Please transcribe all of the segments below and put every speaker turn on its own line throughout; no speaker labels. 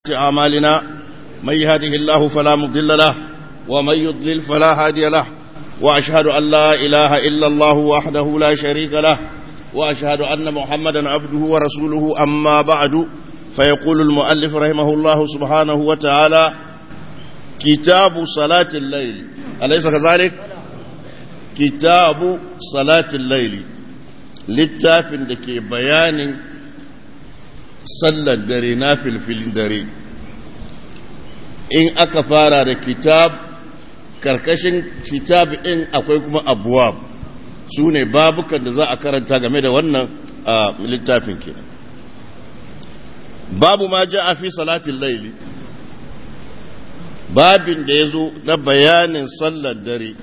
أعمالنا من يهده الله فلا مضل له ومن يضلل فلا هادي له وأشهد أن لا إله إلا الله وحده لا شريك له وأشهد أن محمدا عبده ورسوله أما بعد فيقول المؤلف رحمه الله سبحانه وتعالى كتاب صلاة الليل أليس كذلك؟ كتاب صلاة الليل littafin da ke bayanin sallar dare na filfilin dare in aka fara da kitab karkashin kitab ɗin akwai kuma abuwab su ne babukan da za a karanta game da wannan littafin ke babu ma ja a fi salatin laili babin da ya zo na bayanin sallar dare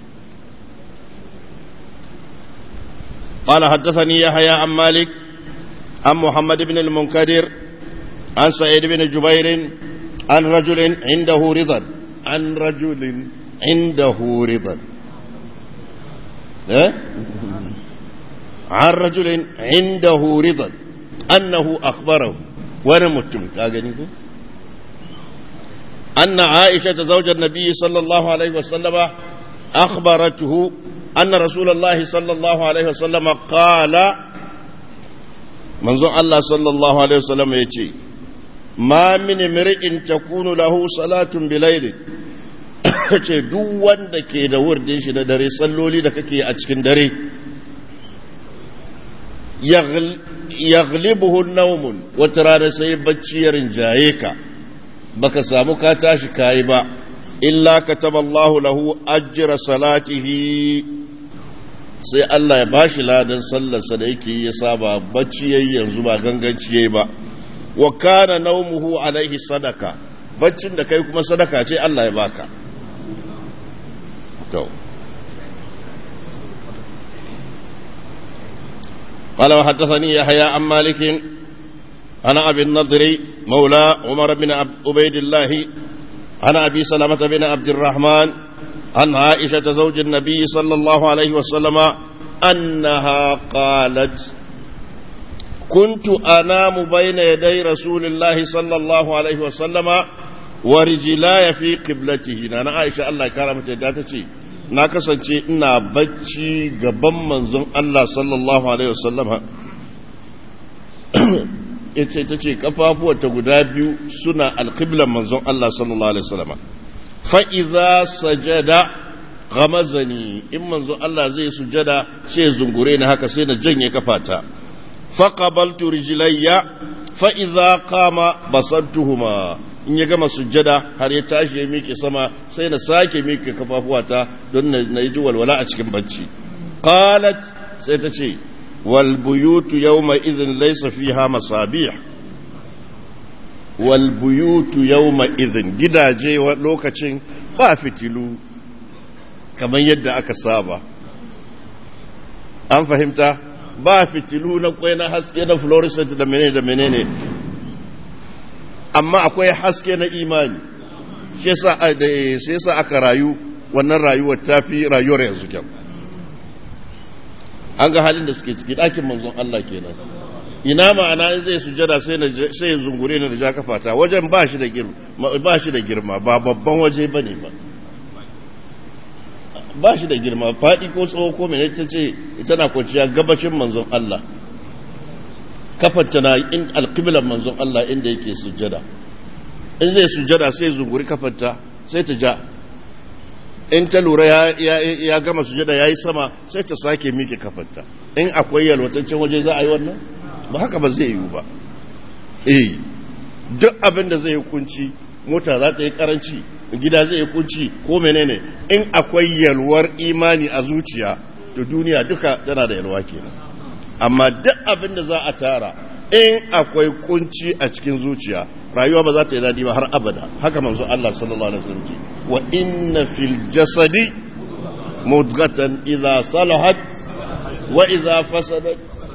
قال حدثني يحيى عن مالك عن محمد بن المنكدر عن سعيد بن جبير عن رجل عنده رضا عن رجل عنده رضا عن رجل عنده رضا أنه أخبره ونمتم أن عائشة زوج النبي صلى الله عليه وسلم أخبرته أن رسول الله صلى الله عليه وسلم قال منظور الله صلى الله عليه وسلم يتي ما من امرئ تكون له صلاة بليل ce duk wanda ke da wurdin shi na dare salloli da kake a cikin dare yaghlibuhu naumun wata rana sai bacci ya rinjaye ka baka samu ka tashi kayi ba illa kataballahu lahu ajra salatihi sai Allah ya bashi ladan sallarsa da yake ya saba bacci yayi yanzu ba ganganci yayi ba wa kana naumuhu alaihi sadaka baccin da kai kuma sadaka ce Allah ya baka to قال وحدثني يحيى عن مالك عن ابي النضر مولى عمر بن عبيد الله عن ابي سلمه بن عبد الرحمن عن عائشه زوج النبي صلى الله عليه وسلم انها قالت كنت انام بين يدي رسول الله صلى الله عليه وسلم ورجلاي في قبلته انا عائشه الله كرمت داتتي na kasance ina bacci gaban manzon Allah sallallahu alaihi wasallama ita ta ce kafafuwata guda biyu suna alƙiblan manzon Allah sallallahu Alaihi wasallama fa'iza sajada gamazani in manzon Allah zai sujada sai zungure ni haka sai na janye kafata faƙabaltu rijilayya fa'iza kama basantuhuma in ya gama sujada har ya tashi ya miƙe sama sai na sake miƙe kafafuwata don na yi ji walwala a cikin bacci qalat sai ta ce والبيوت يومئذ ليس فيها مصابيح والبيوت يومئذ gidaje lokacin ba fitilu kamar yadda aka saba an fahimta ba fitilu na kwai na haske na fluorescent da menene da menene amma akwai haske na imani shi yasa aka rayu wannan rayuwar tafi rayuwar yanzu kyau an ga halin da suke ciki ɗakin manzon Allah kenan ina ma'ana in zai sujada sai sai zungure ni da ja kafata wajen ba shi da girma ba shi da girma ba babban waje bane ba ba shi da girma faɗi ko tsawo ko mene ta ce tana kwanciya gabashin manzon Allah kafarta na in alqiblan manzon Allah inda yake sujada in zai sujada sai zunguri kafarta sai ta ja in ta lura ya gama sujada ya yi sama sai ta sake miƙe kafarta in akwai yalwataccen waje za a yi wannan ba haka ba zai yiwu ba eh duk abin da zai yi kunci mota za ta yi karanci gida zai yi kunci ko menene in akwai yalwar imani a zuciya to duniya duka tana da yalwa kenan amma duk abin da za a tara in akwai kunci a cikin zuciya rayuwa ba za ta yi daɗi ba har abada haka manzo Allah sallallahu alaihi wasallam wa inna fil jasadi mudghatan idza salahat wa idza fasadat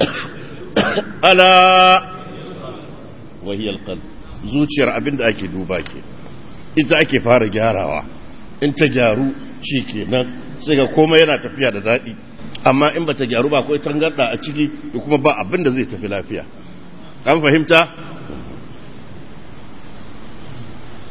ala wa hiya alqalb zuciyar abinda ake duba ke ita ake fara gyarawa in ta gyaru shikenan sai ga komai yana tafiya da daɗi amma in bata gyaru ba akwai tangarda a ciki da kuma ba abin da zai tafi lafiya an fahimta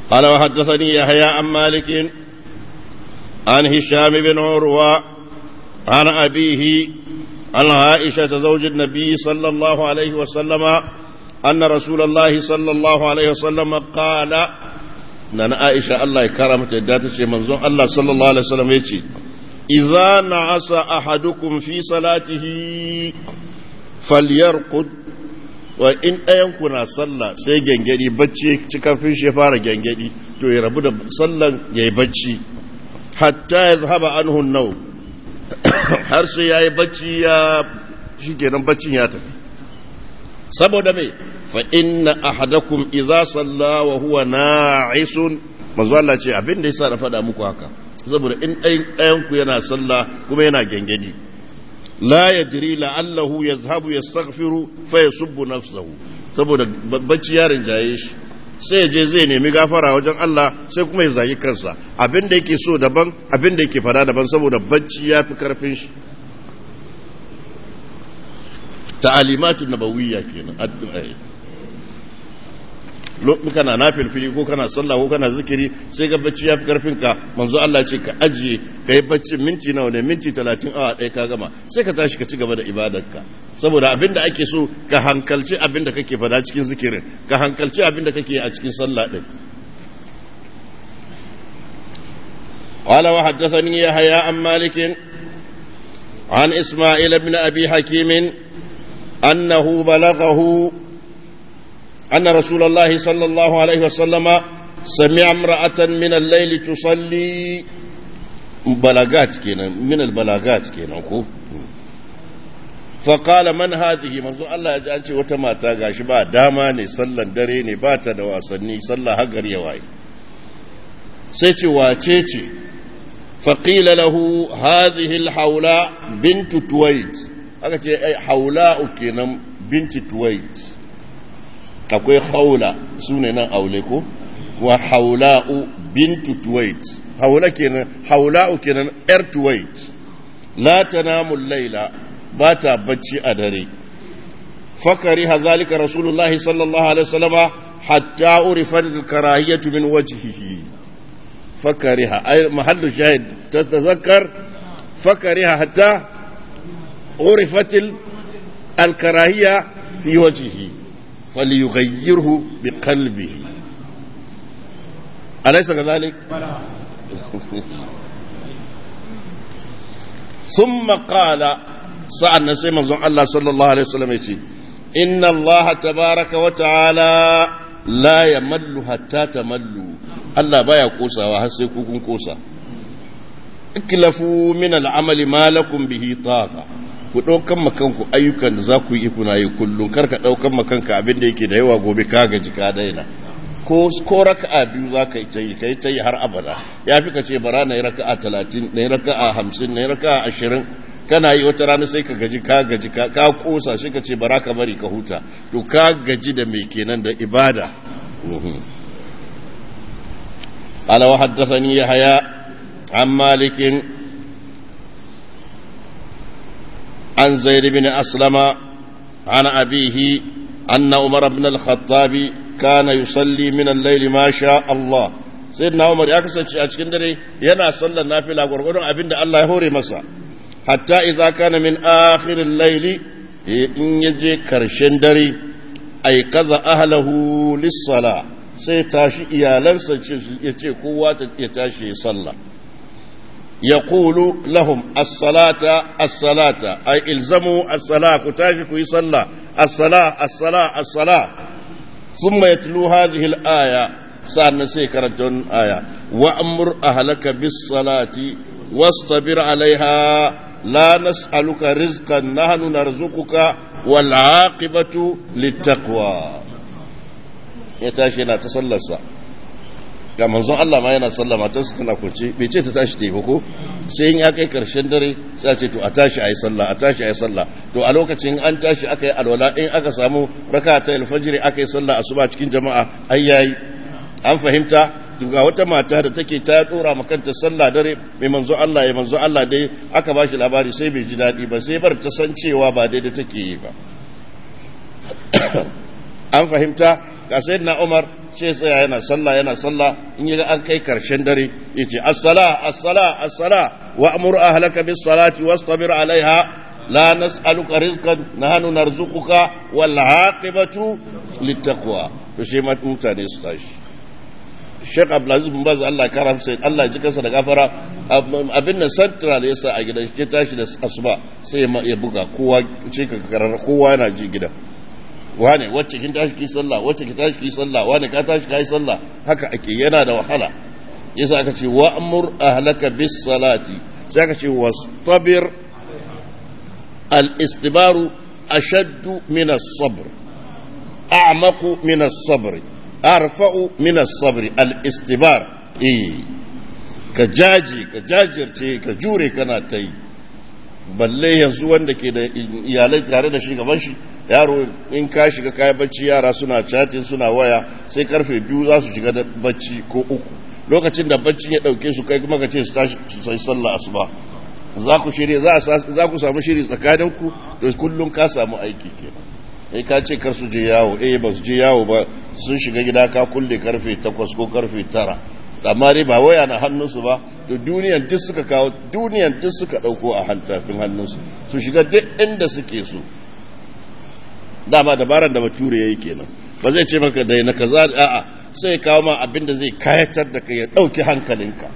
قال وحدثني يحيى عن مالك عن هشام بن عروة عن أبيه عن عائشة زوج النبي صلى الله عليه وسلم أن رسول الله صلى الله عليه وسلم قال نانا عائشة الله كرمت الداتش منزون الله صلى الله عليه وسلم يتي إذا نعس أحدكم في صلاته فليرقد وإن أينكنا صلى سي جنجدي بچي cikafin shi fara gengedi to ya rabu da sallan yayi bacci hatta yazhaba anhu an-naw har sai yayi bacci ya shikenan baccin ya tafi saboda me fa inna ahadakum idza salla wa huwa na'isun manzo Allah ce abin da yasa na faɗa muku haka saboda in ɗayan ku yana sallah kuma yana gengedi la yadri la'allahu yadhhabu yastaghfiru fa yasubbu nafsahu saboda bacci ya rinjaye shi sai ya je zai nemi gafara wajen Allah sai kuma ya zagi kansa abin da yake so daban abin da yake fada daban saboda bacci ya fi karfin shi ta'alimatun nabawiyya kenan addu'a kana nafilfili ko kana sallah ko kana zikiri sai ga bacci ya fi karfin ka manzo Allah ce ka ajiye ka yi bacci minti nawa ne minti talatin awa ɗaya ka gama sai ka tashi ka ci gaba da ibadarka saboda abin da ake so ka hankalci abin da kake fada cikin zikirin ka hankalci abin da kake a cikin sallah ɗin قال وحدثني يحيى عن مالك عن إسماعيل بن أبي حكيم أنه بلغه أن رسول الله صلى الله عليه وسلم سمع امرأة من الليل تصلي بلاغات كينا من البلاغات كينا فقال من هذه منذ الله يجعل شيء وتما تاغاش با داماني صلى دريني باتا دواسني صلى هجر يواي سيتي واتيتي فقيل له هذه الحولاء بنت تويت aka ce haula'u kenan binti tuwait akwai haula su ne nan aule ko wa haula'u bintu tuwait haula kenan haula'u kenan yar tuwait la tanamu laila ba ta bacci a dare fakari hazalika rasulullahi sallallahu alaihi wasallama hatta urifat karahiyatu min wajhihi fakariha ay mahallu shahid tatazakkar fakariha hatta عرفت الكراهية في وجهه فليغيره بقلبه أليس كذلك؟ ثم قال سألنا سيما الله صلى الله عليه وسلم يتي إن الله تبارك وتعالى لا يمل حتى تملوا الله بايا كوسا وحسيكوكم كوسا اكلفوا من العمل ما لكم به طاقة ku ɗaukan makanku ayyukan da za ku yi kuna yi kullum kar ka ɗaukan makanka abin da yake da yawa gobe ka gaji ka daina ko ko raka'a biyu za ka yi ta yi ka yi ta yi har abada ya fi ka ce bara na yi raka'a talatin na yi raka'a hamsin na yi raka'a ashirin kana yi wata rana sai ka gaji ka gaji ka ka kosa sai ka ce bara ka bari ka huta to ka gaji da mai kenan da ibada قال وحدثني يحيى عن مالك عن زيد بن أسلم عن أبيه أن عمر بن الخطاب كان يصلي من الليل ما شاء الله سيدنا عمر يكسر أشكن دري ينا صلى النافلة ورغم أبن الله يهوري مسا حتى إذا كان من آخر الليل إن يجي كرشن دري أي كذا أهله للصلاة سيتاشي إيالنسا يتي قوة يتاشي صلى يقول لهم الصلاة الصلاة أي إلزموا الصلاة كتاجك يصلى الصلاة الصلاة الصلاة ثم يتلو هذه الآية سألنا سيكرة آية وأمر أهلك بالصلاة واصطبر عليها لا نسألك رزقا نحن نرزقك والعاقبة للتقوى يتاشينا تصلى الصلاة ga manzon Allah ma yana sallah matarsa tana kwance bai ce ta tashi ta yi ko sai in ya kai karshen dare sai a ce to a tashi a yi sallah a tashi a yi sallah to a lokacin an tashi aka yi alwala in aka samu raka ta alfajiri aka yi sallah asuba cikin jama'a ai yayi an fahimta to ga wata mata da take ta dora makanta sallah dare mai manzo Allah ya manzo Allah dai aka ba shi labari sai bai ji daɗi ba sai bar ta san cewa ba daidai take yi ba an fahimta ga sayyidina Umar sai tsaya yana sallah yana sallah in yaga an kai karshen dare yace as-sala as-sala as-sala wa amur ahlaka bis salati wastabir alaiha la nas'aluka rizqan nahnu narzuquka wal aqibatu littaqwa to sai mutane su tashi Sheikh Abdulaziz bin Baz Allah kara sai Allah ji kansa da gafara abin nan central yasa a gidan shi tashi da asuba sai ya buga kowa ce ka karara kowa yana ji gidan wane wacce kin tashi ki sallah wacce ki tashi ki sallah wane ka tashi kai sallah haka ake yana da wahala yasa aka ce wa amur ahlaka bis salati sai aka ce wastabir al istibaru ashaddu min as-sabr a'maqu min as-sabr arfa'u min as-sabr al istibar eh ka jaji ka jajirce ka jure kana ta yi balle yanzu wanda ke da iyalai tare da shi gaban shi yaro in ka shiga kayan bacci yara suna chatin suna waya sai karfe biyu za su shiga da bacci ko uku lokacin da bacci ya dauke su kai kuma ka ce su tashi su sai sallah asuba za ku shirye za ku samu shiri tsakanin ku to kullum ka samu aiki kenan sai ka ce kar su je yawo eh ba su je yawo ba sun shiga gida ka kulle karfe 8 ko karfe 9 amma dai ba waya na hannunsu ba to duniyan duk suka kawo duniyan duk suka dauko a hantafin hannunsu su shiga duk inda suke so dama dabaran da bature yayi kenan ba zai ce maka dai na kaza a'a sai kawo ma abin da zai kayatar da kai ya dauki hankalinka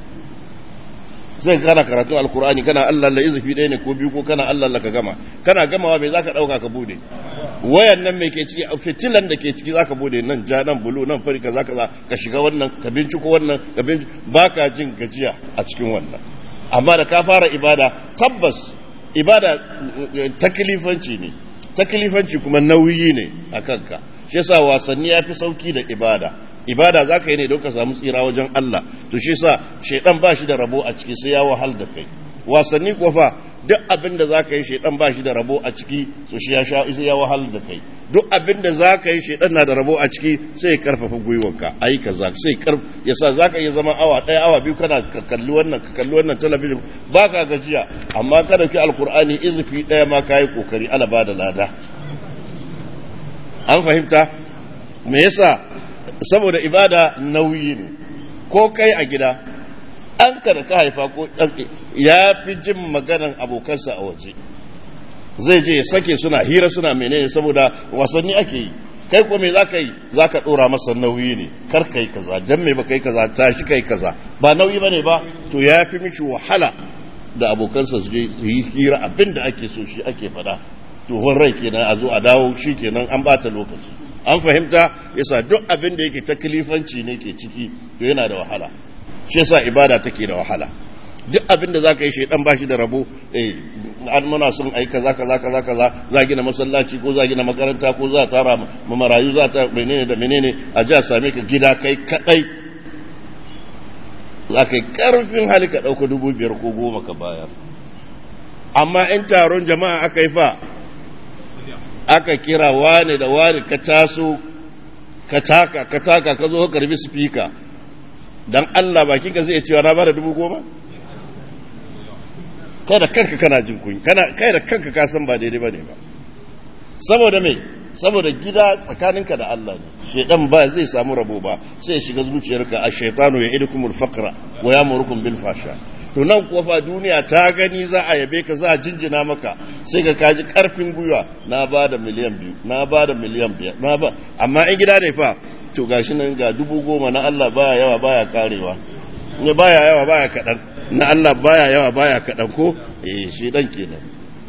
sai kana karatu alkur'ani kana Allah la izifi ɗaya ne ko biyu ko kana Allah la ka gama kana gamawa me zaka dauka ka bude wayan nan me ke ciki fitilan da ke ciki zaka bude nan ja nan bulu nan fari kaza kaza ka shiga wannan ka binciko wannan ka binciko baka jin gajiya a cikin wannan amma da ka fara ibada tabbas ibada taklifanci ne taklifanci kuma nauyi ne a kanka shi yasa wasanni yafi sauki da ibada ibada za ka yi ne don ka samu tsira wajen Allah to shi sa shaidan ba shi da rabo a ciki sai ya wahal da kai wasanni kuwa fa duk abin da za ka yi shaidan ba shi da rabo a ciki so shi ya sha sai ya wahal da kai duk abin da za ka yi shaidan na da rabo a ciki sai ya karfafa gwiwanka ayi kaza sai karf yasa za ka iya zama awa ɗaya awa biyu kana ka kalli wannan ka kalli wannan talabijin ba ka gajiya amma ka dauki alkur'ani izifi ɗaya ma ka yi kokari ala ba da lada an fahimta me yasa saboda ibada nauyi ne ko kai a gida an ka da ka haifa ko ɗan ya fi jin maganan abokansa a waje zai je ya sake suna hira suna menene saboda wasanni ake yi kai ko me za ka yi za ka ɗora masa nauyi ne kar kai kaza don me ba kai kaza tashi kai kaza ba nauyi ba ne ba to ya fi mishi wahala da abokansa su je su yi hira abin da ake so shi ake faɗa tuhon rai kenan a zo a dawo shi kenan an bata lokaci an fahimta yasa duk abin da yake taklifanci ne ke ciki to yana da wahala shi yasa ibada take da wahala duk abin da zaka yi shaidan bashi da rabo eh an muna son ai kaza kaza kaza kaza za gina masallaci ko za gina makaranta ko za tara ma marayu za ta menene da menene a ji a same ka gida kai kadai za ka yi karfin hali ka dauka dubu biyar ko goma ka bayar amma in taron jama'a aka yi fa aka kira wane da wane ka taso ka taka ka taka ka zo ka karbi spika dan Allah bakin ka zai cewa na bada dubu goma kai da kanka kana jin kunya kana kai da kanka ka san ba daidai bane ba saboda me saboda gida tsakaninka da Allah ne shedan ba zai samu rabo ba sai ya shiga zuciyarka a shaytanu ya idukumul faqra wa yamurukum bil fasha to nan kuwa fa duniya ta gani za a yabe ka za a jinjina maka sai ka kaji karfin gwiwa na ba da miliyan biyu na ba da miliyan biyar na ba amma in gida ne fa to gashi nan ga dubu goma na Allah baya yawa baya karewa ne baya yawa baya kaɗan na Allah baya yawa baya kaɗan ko eh shi dan kenan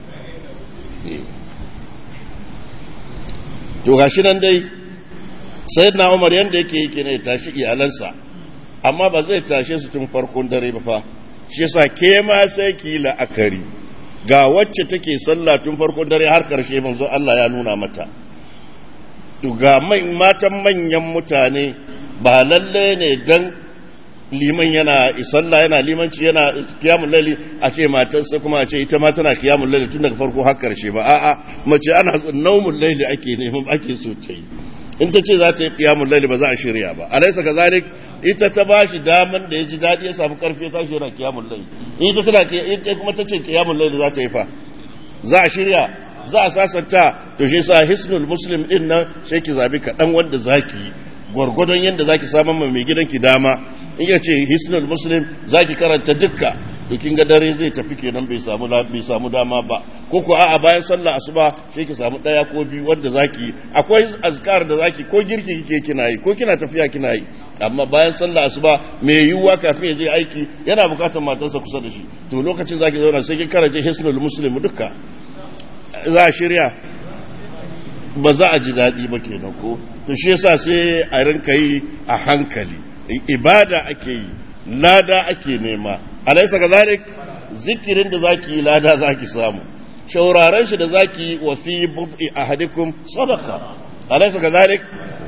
to gashi nan dai sayyidina Umar yanda yake yake ne tashi iyalansa amma ba zai tashe su tun farkon dare ba fa shi yasa ke ma sai ki la'akari ga wacce take sallah tun farkon dare har karshe manzo Allah ya nuna mata to ga matan manyan mutane ba lalle ne dan liman yana sallah yana limanci yana kiyamul laili a ce matarsa kuma a ce ita ma tana kiyamul laili tun daga farko har karshe ba a'a mace ana naumul laili ake neman ake so ta yi in ta ce za ta yi kiyamul laili ba za a shirya ba alaysa kazalik ita ta ba shi daman da ya ji daɗi ya samu karfi ya tashi yana kiyamun lai ita tana ita kuma ta ce kiyamun lai da za ta yi fa za a shirya za a sasanta to shi sa hisnul muslim din nan sai ki zabi kaɗan wanda za ki yi gwargwadon yadda zaki samun ma mai gidanki dama in ya ce hisnul muslim zaki karanta dukka to kin ga dare zai tafi kenan bai samu bai samu dama ba ko ko a'a bayan sallah asuba sai ki samu daya ko biyu wanda zaki akwai azkar da zaki ko girki kike kina yi ko kina tafiya kina yi amma bayan sallah asuba mai yiwuwa kafin ya je aiki yana bukatar matarsa kusa da shi to lokacin zaki zauna sai kin karanta hisnul muslim dukka za a shirya ba za a ji daɗi ba kenan ko to shi yasa sai a rinka yi a hankali ibada ake yi lada ake nema alaisa kazalik zikirin da zaki yi lada zaki samu shauraren shi da zaki yi wa fi bud'i ahadikum sadaqa alaisa kazalik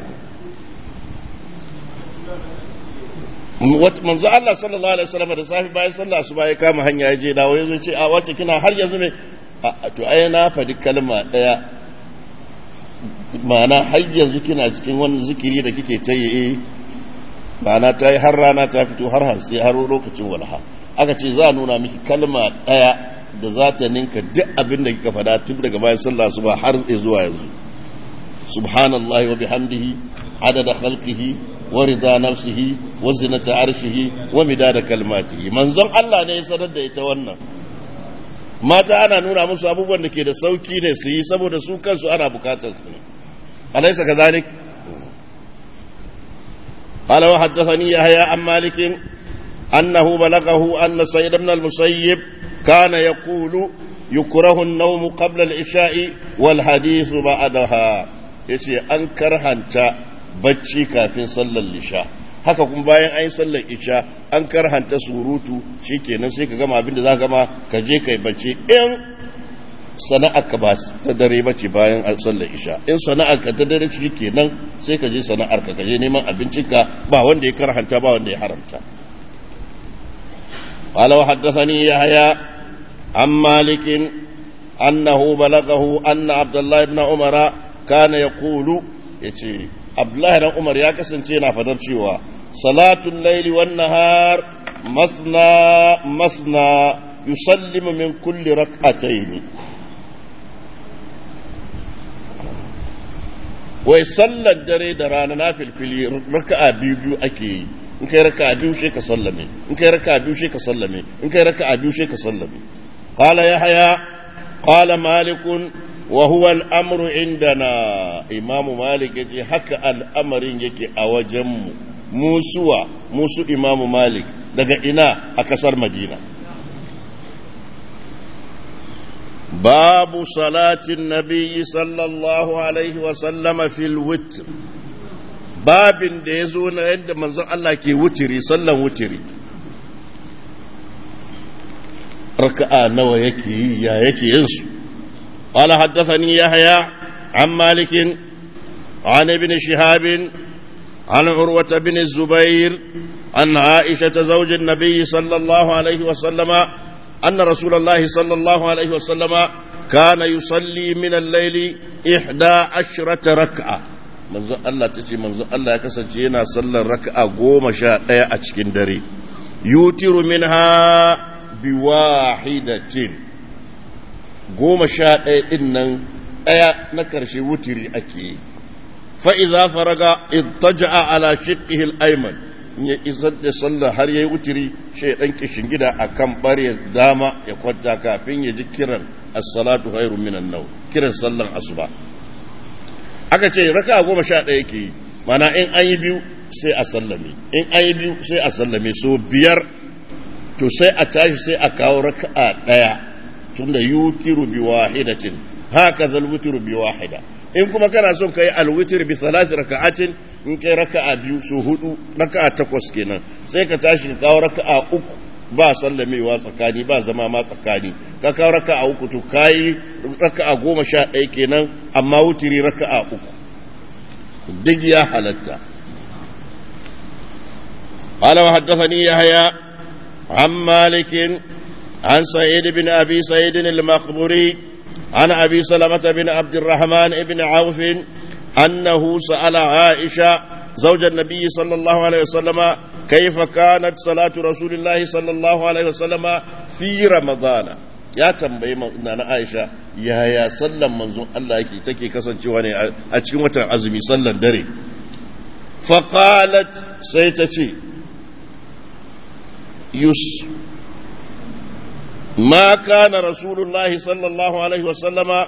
manzo Allah sallallahu alaihi wasallam da safi bayan sallah su ya kama hanya ya je dawo yazo ce a wace kina har yanzu ne to ai na faɗi kalma ɗaya ma'ana har yanzu kina cikin wani zikiri da kike ta yi ma'ana ta yi har rana ta fito har hansi har lokacin walha aka ce za a nuna miki kalma ɗaya da za ta ninka duk abin da kika faɗa tun daga bayan sallah su ba har zuwa yanzu subhanallahi wa bihamdihi adada khalqihi wa rida nafsihi wa zinata arshihi wa midada kalmatihi manzon Allah ne ya sanar da ita wannan mata ana nuna musu abubuwan da ke da sauki ne su yi saboda su kansu ana bukatar su ne alaisa ka zalik قال وحدثني يحيى عن مالك أنه بلغه أن سيد بن المسيب كان يقول يكره النوم قبل العشاء والحديث بعدها يشي أنكر هنتا بچي كافين صلى العشاء haka kuma bayan an yi sallar isha an karhanta surutu shikenan sai ka gama abin da za ka gama ka je kai bacci in sana'ar ka ba ta dare bace bayan sallar isha in sana'ar ka ta dare ciki kenan sai ka je sana'ar ka je neman abincinka ba wanda ya karhanta ba wanda ya haramta قال وحدثني يحيى عن مالك أنه بلغه أن عبد الله بن عمر كان يقول يتي عبد الله بن عمر يا كسنتينا فدر cewa صلاة الليل والنهار مثنى مثنى يسلم من كل ركعتين wai sallar dare da rana na filfili raka'a biyu biyu ake yi in kai raka'a biyu sai ka sallame in kai raka'a biyu sai ka sallame in kai raka'a biyu sai ka sallame qala yahya qala malik wa huwa al-amru indana imam malik yace haka al'amarin yake a wajen mu musuwa musu imam malik daga ina a kasar madina باب صلاة النبي صلى الله عليه وسلم في الوتر باب da ya zo na yadda manzon Allah ke wutiri sallan wutiri raka'a nawa yake yi ya yake yin su قال حدثني يحيى عن مالك عن ابن شهاب عن عروة بن الزبير عن عائشة زوج النبي صلى الله عليه وسلم أن رسول الله صلى الله عليه وسلم كان يصلي من الليل إحدى عشرة ركعة منذ الله تتي منذ الله كسجينا صلى الركعة قوم شاء أتشكين دري يوتر منها بواحدة قوم شاء إنن أيا نكرش وتري أكي فإذا فرغ اضطجع على شقه الأيمن in ya isar da sallah har ya yi wuturi shi ɗan kishin gida a kan ɓarya dama ya kwanta kafin ya ji kiran assalatu hairu minan nau kiran sallan asuba aka ce raka goma sha ɗaya ke yi mana in an yi biyu sai a sallame in an yi biyu sai a sallame so biyar to sai a tashi sai a kawo raka'a ɗaya tunda yutiru bi wahidatin haka zal wutiru bi wahida in kuma kana son kai alwitir bi salati raka'atin in kai raka'a biyu su hudu raka'a takwas kenan sai ka tashi ka kawo raka'a uku ba sallamewa tsakani ba zama ma tsakani ka kawo raka'a uku to kai raka'a goma sha ɗaya kenan amma wutiri raka'a uku duk ya halatta قال وحدثني يحيى عن مالك عن سعيد بن ابي سعيد المقبوري عن ابي سلمه بن عبد الرحمن بن عوف انه سال عائشه زوج النبي صلى الله عليه وسلم كيف كانت صلاه رسول الله صلى الله عليه وسلم في رمضان ya tambayi na Aisha yaya sallan manzon Allah yake take kasancewa ne a cikin watan azumi sallan dare فقالت سيتتي يس ما كان رسول الله صلى الله عليه وسلم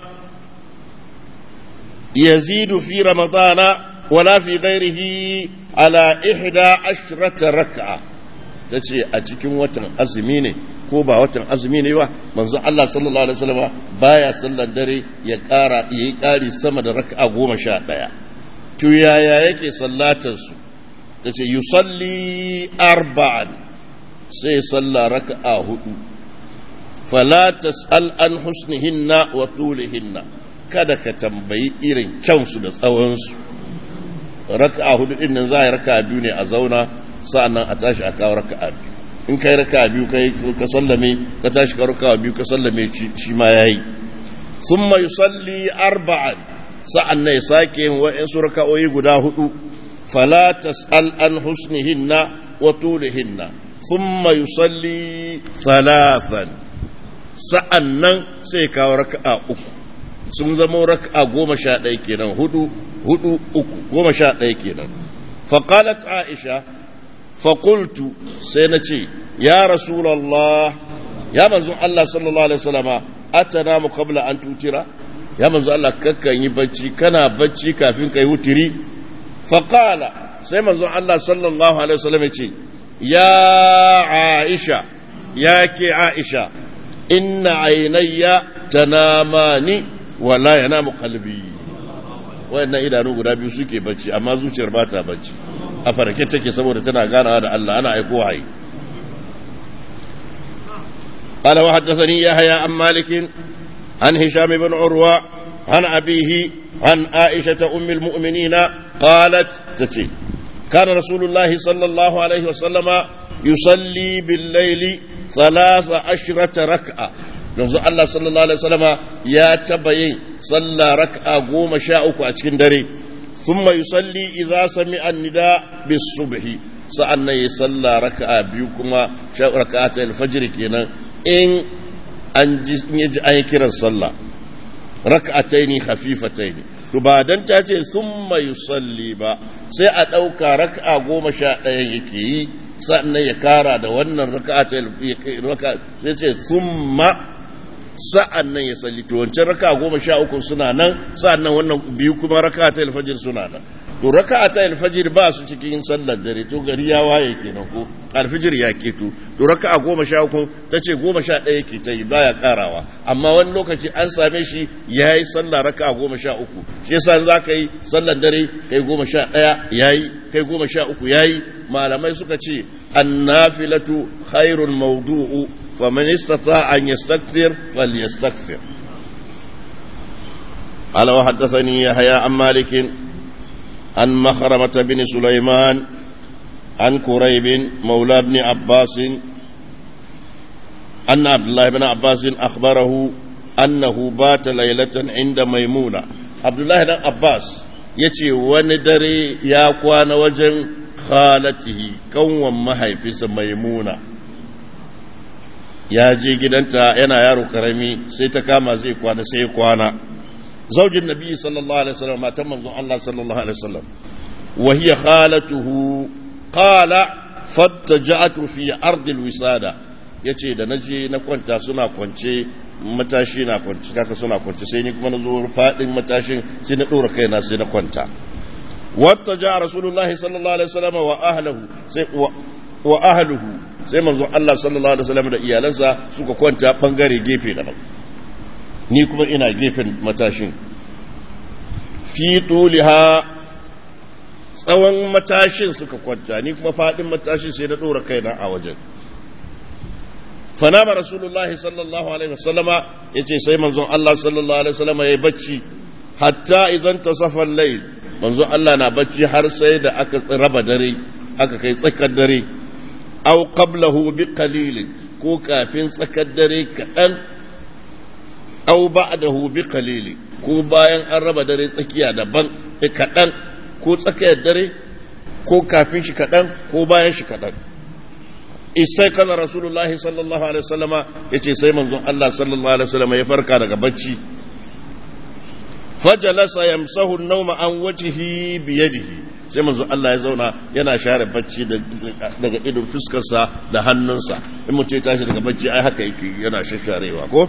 يزيد في رمضان ولا في غيره على إحدى عشرة ركعة تتي أتكم وطن أزميني ko ba watan azumi ne ba manzo Allah sallallahu alaihi wasallam baya sallar dare ya ƙara yayi ƙari sama da raka'a goma sha ɗaya to yaya yake sallatar su tace yusalli arba'an sai salla raka'a hudu fala tas'al an husnihinna wa tulihinna kada ka tambayi irin kyansu da tsawonsu raka'a hudu din nan za a yi raka'a biyu ne a zauna sa'annan a tashi a kawo raka'a biyu in kai raka'a biyu kai ka sallame ka tashi ka raka'a biyu ka sallame shi ma yayi thumma yusalli arba'an sa'annan ya sake yin wa'insu raka'o'i guda hudu fala tas'al an husnihinna wa tulihinna thumma yusalli thalathan sa'annan sai kawo raka'a uku sun zama raka'a goma sha ɗaya kenan hudu hudu uku goma sha ɗaya kenan faƙalat aisha faƙultu sai na ce ya rasulallah ya manzon Allah sallallahu alaihi wasallama atana mu qabla an tutira ya manzon Allah kakkan yi bacci kana bacci kafin kai wutiri faƙala sai manzon Allah sallallahu alaihi wasallam ya ce ya aisha ya ke aisha inna ainayya tanamani wala yanamu qalbi wayannan idanu guda biyu suke bacci amma zuciyar ba ta bacci a farke take saboda tana ganawa da Allah ana aiko wahayi قال وحدثني يحيى عن مالك عن هشام بن عروة عن أبيه عن عائشة أم المؤمنين قالت تتي كان رسول الله صلى الله عليه وسلم يصلي بالليل ثلاث عشرة ركعة yanzu Allah sallallahu Alaihi wasallama ya taba yin sallah raka'a goma sha uku a cikin dare thumma yusalli idza sami'a nida bis subhi sa'annan ya salla raka'a biyu kuma raka'at al-fajr kenan in an ji an yi kiran sallah raka'ataini khafifataini to ba dan ta ce thumma yusalli ba sai a dauka raka'a goma sha ɗaya yake yi sa'annan ya kara da wannan raka'at sai ce thumma sa'an nan ya salli to wancan raka goma sha uku suna nan sa'an nan wannan biyu kuma raka ta alfajir suna nan to raka ta alfajir ba su cikin sallar dare to gari ya waye kenan ko alfajir ya keto to raka goma sha uku ta ce goma sha ɗaya ke ta yi baya karawa amma wani lokaci an same shi ya yi sallar raka goma sha uku shi yasa za ka yi sallar dare kai goma sha ɗaya ya yi kai goma sha uku ya yi malamai suka ce annafilatu khairun maudu'u فمن استطاع أن يستكثر فليستكثر قال وحدثني يحيى عن مالك عن مخرمة بن سليمان عن كريب مولى بن عباس أن عبد الله بن عباس أخبره أنه بات ليلة عند ميمونة عبد الله بن عباس يتي وندري يا كوان وجن خالته كون محيفس ميمونه ya je gidanta yana yaro karami sai ta kama zai kwana sai kwana zaujin nabi sallallahu alaihi wasallam matan manzon Allah sallallahu alaihi wasallam wa hiya khalatuhu qala fattaja'tu fi ardi alwisada yace da naje na kwanta suna kwance matashi na kwance kaka suna kwance sai ni kuma na zo fadin matashin sai na dora kaina sai na kwanta wattaja rasulullahi sallallahu alaihi wasallam wa ahlihi sai wa ahluhu sai manzon Allah sallallahu alaihi wasallam da iyalansa suka kwanta bangare gefe daban ni kuma ina gefen matashin fi tuliha tsawon matashin suka kwanta ni kuma fadin matashin sai na dora kaina a wajen fanama rasulullah sallallahu alaihi wasallama yace sai manzon Allah sallallahu alaihi wasallama yayi bacci hatta idan tasafa al-layl manzon Allah na bacci har sai da aka raba dare aka kai tsakar dare aw qablahu bi qalil ko kafin tsakar dare kaɗan aw ba'dahu bi qalil ko bayan an raba dare tsakiya daban kaɗan ko tsakiyar dare ko kafin shi kaɗan ko bayan shi kaɗan isai kaza rasulullah sallallahu alaihi wasallama yace sai manzon Allah sallallahu alaihi wasallama ya farka daga bacci fajalasa yamsahu an-nawma an wajhihi bi yadihi sai manzo Allah ya zauna yana share bacci daga idon fuskarsa da hannunsa in mutum ya tashi daga bacci ai haka yake yana shasharewa ko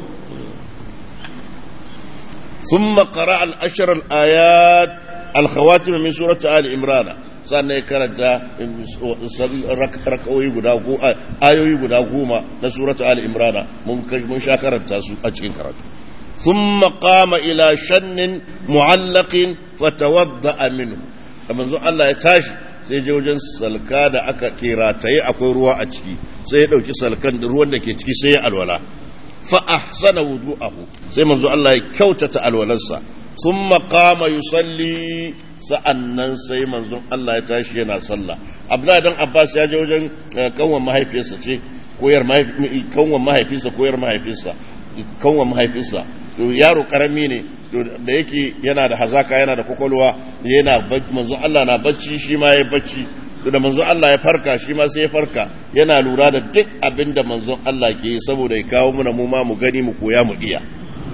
ثم قرأ الأشر الآيات الخواتم من سورة آل إمران sannan ya karanta raka'o'i guda ayoyi guda goma na suratu Ali Imrana mun sha karanta su a cikin karatu thumma qama ila shannin mu'allaqin fatawadda minhu da manzo Allah ya tashi sai je wajen salka da aka kirataye akwai ruwa a ciki sai ya dauki salkan da ruwan da ke ciki sai ya alwala fa ahsana wudu'ahu sai manzo Allah ya kyautata alwalarsa thumma qama yusalli sa'annan sai manzon Allah ya tashi yana sallah Abdullahi dan Abbas ya je wajen kanwan mahaifiyarsa ce koyar kanwan mahaifinsa koyar mahaifinsa kanwan mahaifinsa to yaro karami ne da yake yana da hazaka yana da kwakwalwa yana manzon Allah na bacci shi ma ya bacci da manzon Allah ya farka shi ma sai ya farka yana lura da duk abin da manzon Allah ke yi saboda ya kawo muna mu ma mu gani mu koya mu iya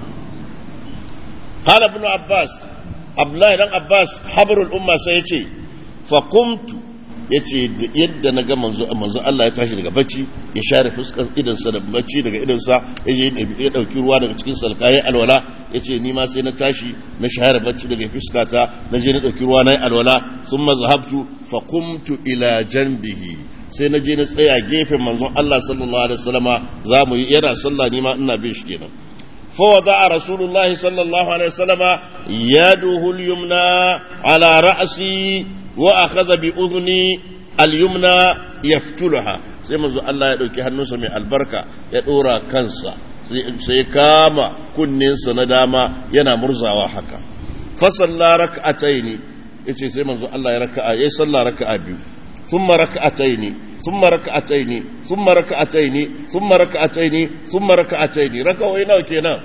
قال ابن عباس Abdullahi dan Abbas habarul umma sai ya ce faƙumtu ya ce yadda na ga manzo manzo Allah ya tashi daga bacci ya share fuskar idansa da bacci daga idansa ya je ya ɗauki ruwa daga cikin salka ya alwala ya ce ni ma sai na tashi na share bacci daga fuskata na je na ɗauki ruwa na alwala sun mazahabtu faƙumtu ila janbihi sai na je na tsaya gefen manzon Allah sallallahu alaihi wasallama za mu yi yana sallah ni ma ina bin shi kenan فوضع رسول الله صلى الله عليه وسلم يده اليمنى على رأسي وأخذ بأذني اليمنى يفتلها sai manzo Allah ya ɗauki hannunsa mai albarka ya ɗora kansa sai kama kunninsa na dama yana murzawa haka fasalla raka'ataini yace sai manzo Allah ya raka'a yayi sallah raka'a biyu thumma raka'ataini ثم ركعتين ثم ركعتين ثم ركعتين ثم ركعتين ركعوي nawa kenan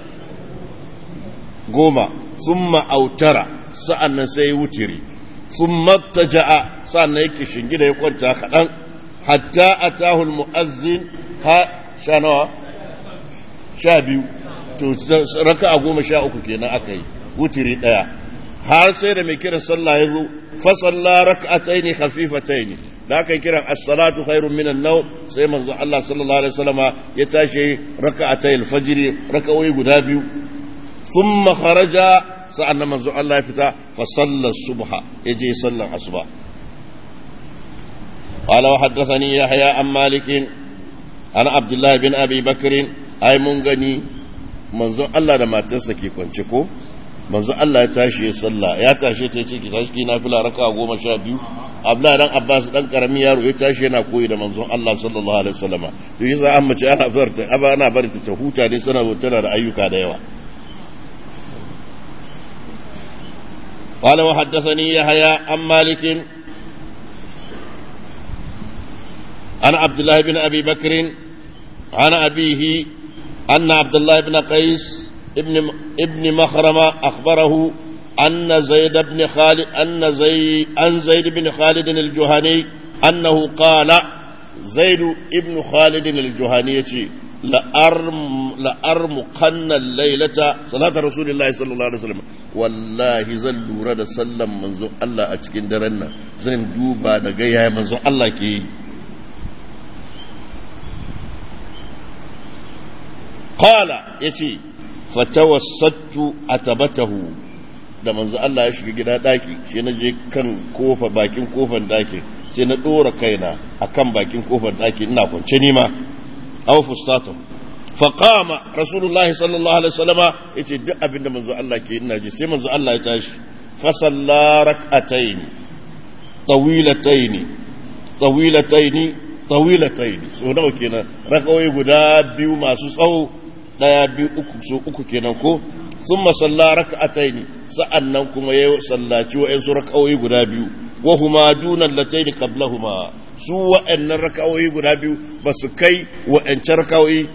goma thumma autara sa'annan sai wutiri thumma taja'a sa'annan yake shingida ya kwanta kadan hatta atahu almu'azzin ha sha nawa sha biyu to raka'a goma sha uku kenan aka yi wutiri daya har sai da mai kiran sallah ya zo fa salla rak'ataini khafifataini da aka yi kiran as-salatu khairun minan naw sai manzo Allah sallallahu alaihi wasallama ya tashi raka'atayil fajr raka'o'i guda biyu thumma kharaja sa'an manzo Allah ya fita fa salla subha yaje sallan asuba qala wa haddathani yahya an malik an abdullah bin abi bakr ay mun gani manzo Allah da matarsa ke kwance ko manzo Allah ya tashi ya salla ya tashi ta ce ki tashi ki nafila raka'a goma sha biyu abla dan abbas dan karamin yaro ya tashi yana koyi da manzon Allah sallallahu alaihi wasallama to yasa an mace ana bar ta aba ana bar ta huta ne sana tana da ayyuka da yawa قال وحدثني يحيى عن مالك عن عبد الله بن ابي بكر عن ابيه ان عبد الله بن قيس ابن ابن مخرمه اخبره أن زيد بن خالد أن زي أن زيد بن خالد الجهني أنه قال زيد ابن خالد الجهني لأرم لأرمقن الليلة صلاة رسول الله صلى الله عليه وسلم والله زل رد سلم منذ الله أتكين درنا زين دوبا دقيا منذ الله كي قال يتي فتوسطت أتبته da manzo Allah ya shiga gida daki sai na je kan kofa bakin kofan dakin sai na dora kaina akan bakin kofan daki ina kwance ni ma aw fustatu fa qama rasulullahi sallallahu alaihi wasallama yace duk abin da manzo Allah ke ina ji sai manzo Allah ya tashi fa salla rak'atayn tawilatayn tawilatayn tawilatayn so nawa kenan rakawai guda biyu masu tsawo daya biyu uku so uku kenan ko ثم صلى ركعتين sa'annan kuma ya sallaci wa'ansu raka'o'i guda biyu wa huma dunan lataini qablahuma su wa'annan raka'o'i guda biyu ba su kai wa'ancan raka'o'i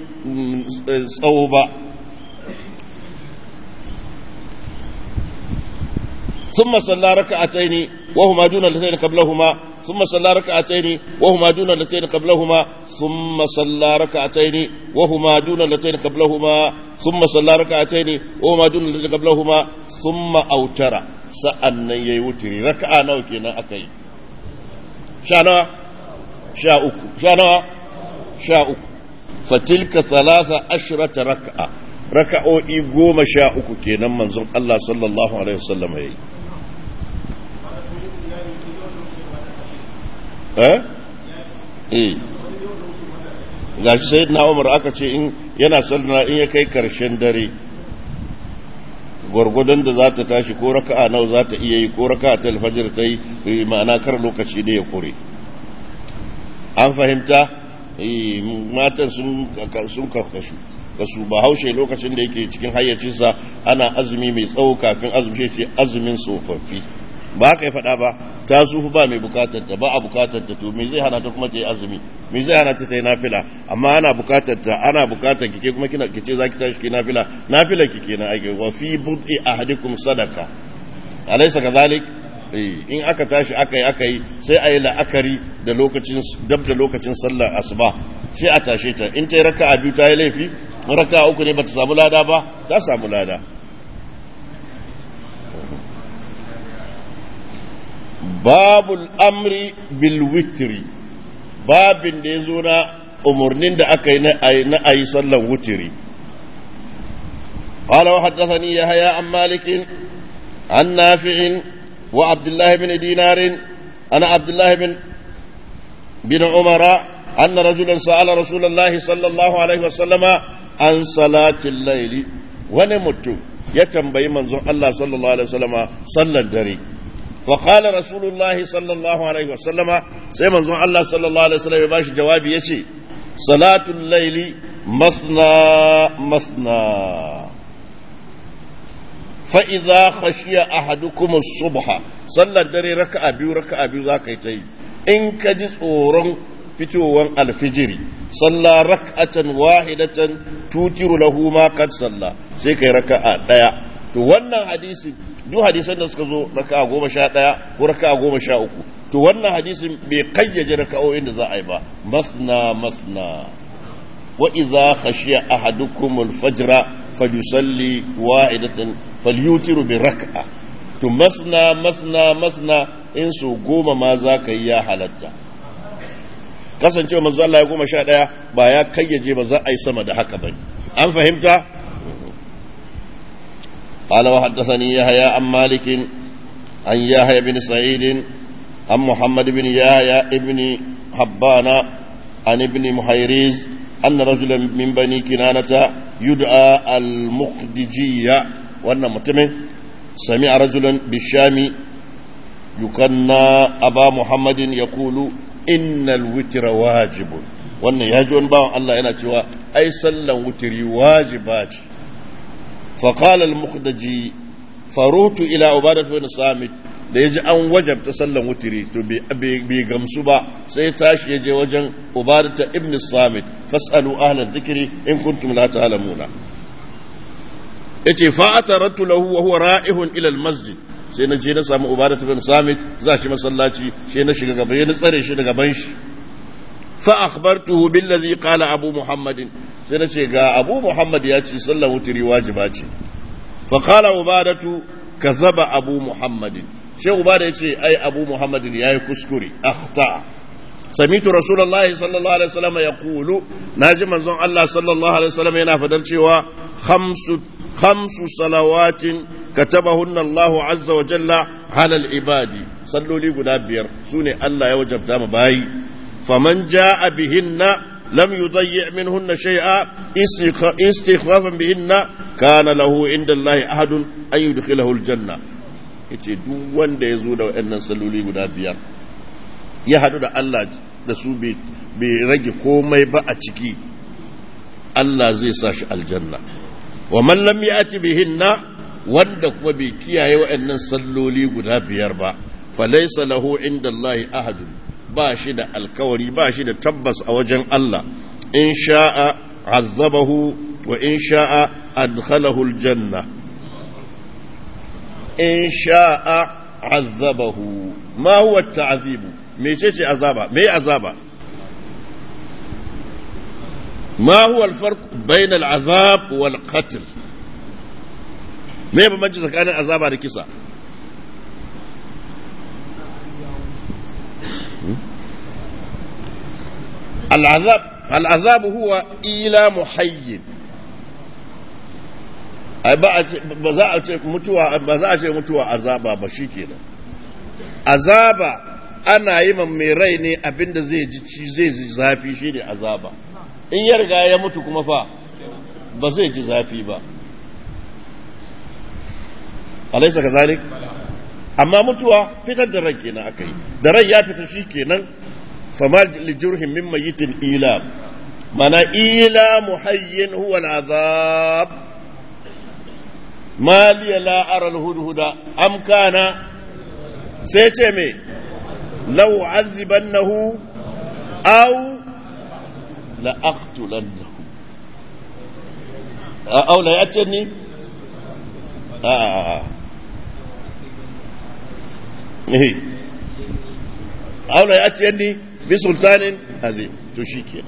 tsawo ba ثم صلى ركعتين وهما دون اللتين قبلهما ثم صلى ركعتين وهما دون اللتين قبلهما ثم صلى ركعتين وهما دون اللتين قبلهما ثم صلى ركعتين وهما دون اللتين قبلهما ثم أوتر سأن يوتري ركعة نوكينا أكي شانا شاء شانا شاء فتلك ثلاثة عشرة ركعة raka'o'i goma sha uku kenan manzon Allah sallallahu Alaihi wasallam ya yi. Eh? Eh. Ga shi sai na Umar aka ce in yana sallana in ya kai karshen dare, gwargwadon da za ta tashi ko raka'a nawa za ta iya yi ko raka'a ta alfajir ta yi ma'ana kar lokaci da ya kure. An fahimta? matan sun kakashu. kasu ba haushe lokacin da yake cikin hayyacinsa ana azumi mai tsawo kafin azumi ce azumin tsofaffi ba ka yi faɗa ba ta sufu ba mai bukatar ta ba a bukatar ta to me zai hana ta kuma ta yi azumi me zai hana ta ta yi nafila amma ana bukatar ta ana bukatar kike kuma kina kice zaki tashi ki nafila nafila kike na aiki wa fi bud'i ahadikum sadaka alaysa kadhalik in aka tashi aka yi aka yi sai a yi la'akari da lokacin dab da lokacin sallar asuba sai a tashe ta in ta yi raka'a biyu ta yi laifi raka uku ne ba ta samu lada ba ta samu lada babul amri bil witri babin da ya zo na umarnin da aka yi na a yi sallan wutiri قال وحدثني يحيى عن مالك عن نافع وعبد الله بن دينار أنا عبد الله بن بن عمر أن رجلا سأل رسول الله صلى الله عليه وسلم an salatin laili wani mutum ya tambayi manzon Allah sallallahu alaihi wasallama sallar dare fa qala rasulullah sallallahu alaihi wasallama sai manzon Allah sallallahu alaihi wasallama ya bashi jawabi yace salatul laili masna masna fa idza khashiya ahadukum as-subha sallar dare raka'a biyu raka'a biyu zaka yi ta yi in ka ji tsoron fitowar alfijiri salla rak'atan wahidatan tutiru lahu ma kad salla sai kai raka'a daya to wannan hadisi duk hadisan da suka zo raka'a goma sha daya ko raka'a goma sha uku to wannan hadisin bai kayyaje raka'o'in da za a yi ba masna masna wa idza khashiya ahadukum al-fajra falyusalli wahidatan falyutiru bi rak'a to masna masna masna in so goma ma za ka yi ya halatta kasancewa manzo Allah ya goma sha ɗaya ba ya kayyaje ba za a yi sama da haka bane an fahimta قال وحدثني يحيى عن مالك عن يحيى بن سعيد عن محمد بن يحيى ابن حبان عن ابن محيريز أن رجلا من بني كنانة يدعى المخدجية وأن متمن سمع رجلا بالشام يكنى أبا محمد يقول innal witra wajibun wannan ya ji wani bawan Allah yana cewa ai sallan wutiri wajiba ce fa qala al mukhdaji farutu ila ubadat bin samit da yaji an wajabta sallan wutiri to bai gamsu ba sai tashi ya je wajen ubadata ibn samit fasalu ahla dhikri in kuntum la ta'lamuna yace fa ataratu lahu wa huwa ra'ihun ila al masjid sai na je na samu ubadatu bin samit za shi masallaci sai na shiga gaba na tsare shi daga ban shi fa akhbartuhu billazi qala abu muhammadin sai na ce ga abu muhammad ya ce sallar wutiri wajiba ce fa qala ubadatu kazaba abu muhammadin sai ubada ya ce ai abu muhammadin yayi kuskure akhta samitu rasulullahi sallallahu alaihi wasallam yaqulu naji manzon Allah sallallahu alaihi wasallam yana fadar cewa khamsu khamsu salawatin كتبهن الله عز وجل على العباد صلوا لي غدا بير سوني الله يا وجبتا مباي فمن جاء بهن لم يضيع منهن شيئا استخفافا بهن كان له عند الله أحد أن يدخله الجنة yace duk wanda ya zo da waɗannan salloli guda biyar ya haɗu da Allah da su bai rage komai ba a ciki Allah zai sa shi aljanna wa man lam ya'ti bihinna wanda kuma bai kiyaye waɗannan salloli guda biyar ba falaisa lahu inda Allahi ahadun ba shi da alkawari ba shi da tabbas a wajen Allah in sha'a azabahu wa in sha'a adkhalahu aljanna in sha'a azabahu ma huwa ta'zibu mecece azaba me azaba ما هو الفرق بين العذاب والقتل ما يبقى مجلس كان عذاب على كسا العذاب العذاب هو إلى محي ai ba za a ce mutuwa ba za a ce mutuwa azaba ba shikenan azaba ana yi mai rai ne abinda zai ji zai zafi shine azaba in ya riga ya mutu kuma fa ba zai ji zafi ba alaisa ka zalik amma mutuwa fitar da ran kenan aka yi da ran ya fita shi kenan fama lijurhin min mayitin ila mana ila muhayyin huwa al'azab ma liya la ara al-hudhuda am kana sai ce me law azibannahu aw لأقتلنه أو لا يأتيني آه. إيه. أو لا يأتيني بسلطان عظيم تشيكي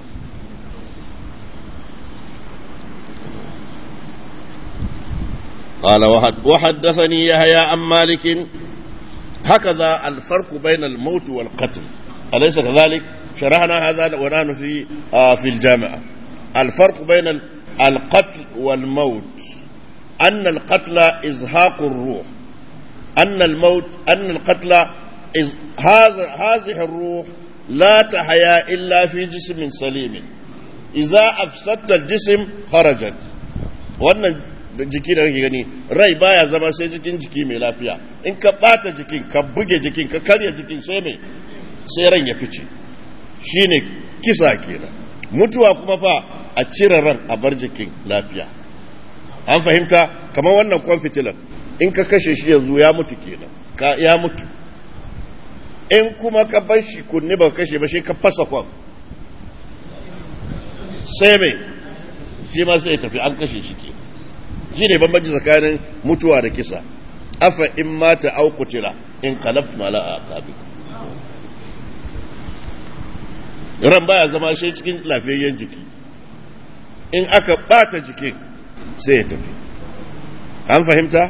قال وحدثني يحيى عن مالك هكذا الفرق بين الموت والقتل أليس كذلك؟ شرحنا هذا ونحن في آه في الجامعة الفرق بين القتل والموت أن القتل إزهاق الروح أن الموت أن القتل إز هذا هذه الروح لا تحيا إلا في جسم سليم إذا أفسدت الجسم خرجت وأن jiki da kake gani rai baya zama sai jikin jiki mai lafiya in ka bata jikin ka buge jikin ka karya jikin sai mai sai ran ya fice shine kisa kenan mutuwa kuma fa a cire ran a bar jikin lafiya an fahimta kamar wannan kwan fitilan in ka kashe shi yanzu ya mutu kenan ka ya mutu in kuma ka bar shi kunni ba kashe ba shi ka fasa kwan sai mai shi ma sai tafi an kashe shi kenan shi ne bambanci tsakanin mutuwa da kisa afa in mata au kutila in kalaf mala a kabi ran baya zama shi cikin lafiyayyen jiki in aka bata jikin sai ya tafi an fahimta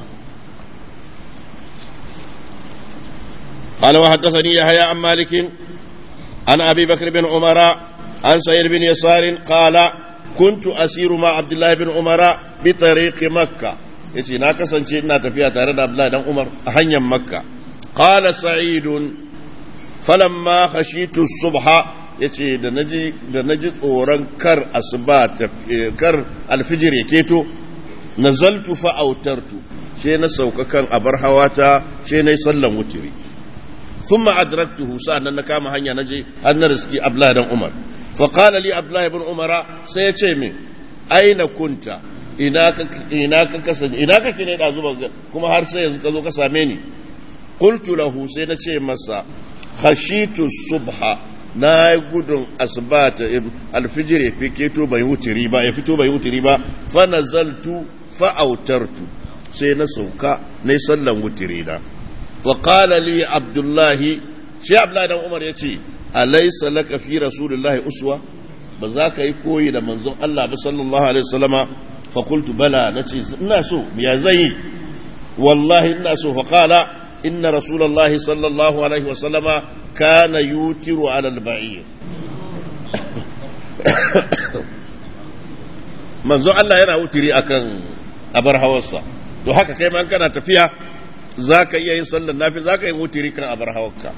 قال وحدثني يحيى عن مالك عن ابي بكر بن عمر عن سعيد بن يسار قال كنت اسير مع عبد الله بن عمر بطريق مكه yace na kasance ina tafiya tare da Abdullahi dan Umar a hanyar Makka qala sa'id falamma khashitu subha yace da naji da naji tsoron kar asuba kar alfijir ya keto nazaltu fa autartu she na sauka kan abar hawata she nayi sallan wutiri thumma adraktuhu sa'an na kama hanya naje an na riski Abdullahi dan Umar fa qala li Abdullahi ibn Umar sai ya ce min aina kunta ina ka ina ka kasance ina kake ne da zuba kuma har sai yanzu ka zo ka same ni qultu lahu sai na ce masa khashitu subha na gudun asbata alfijir ya fito bai wutiri ba ya fito bai wutiri ba fa nazaltu fa autartu sai na sauka na sallan wutiri na fa qala li abdullahi shi abdullahi dan umar yace alaysa laka fi rasulillahi uswa ba za ka yi koyi da manzon Allah ba sallallahu alaihi wasallama fa qultu bala nace ina so ya zai wallahi ina so fa qala inna rasulullahi sallallahu alaihi wasallama kana yutiru ala al-ba'ir manzo Allah yana wutiri akan abar hawarsa to haka kai ma kana tafiya zaka iya yin sallar nafi zaka yi wutiri kan abar hawarka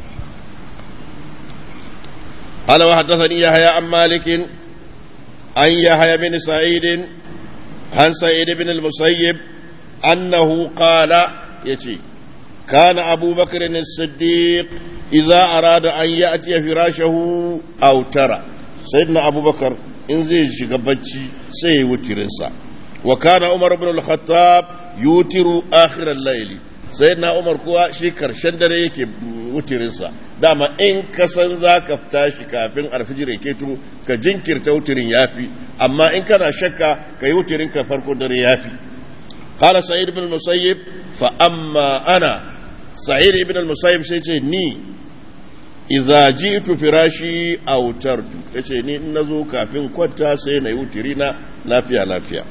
قال وحدثني يحيى عن مالك عن يحيى بن سعيد عن سعيد بن المسيب أنه قال يتي كان أبو بكر الصديق إذا أراد أن يأتي فراشه أو ترى سيدنا أبو بكر إن زي شغبتي سي وترنسا وكان عمر بن الخطاب يوتر آخر الليل سيدنا عمر كوا شي كرشن dare yake wutirinsa dama in ka san za ka tashi kafin alfijir ke to ka jinkirta wutirin yafi amma in kana shakka ka yi wutirin ka farko dare yafi قال سعيد بن المسيب فأما أنا سعيد بن المسيب سيتي ني إذا جئت فراشي أوترت yace ni in nazo kafin kwanta sai na yi wutiri na lafiya lafiya